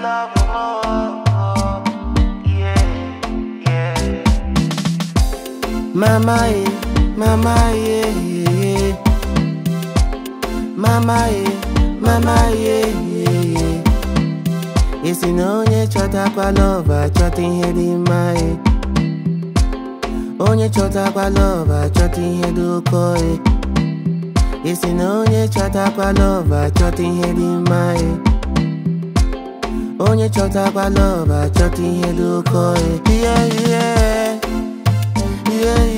love more. Yeah, yeah. Mama, eh, mama, yeah, yeah, yeah. Mama, eh, mama, yeah, yeah, yeah. Isi na onye chọtakwa love achọta ihe dị mma, eh. Onye chọtakwa love achọta ihe dị ụkọ, eh. Isi na onye chọtakwa love achọta ihe dị mma, eh. Onye chọtakwa love achọta ihe dị ụkọ, eh. Yeah, yeah. Yeah,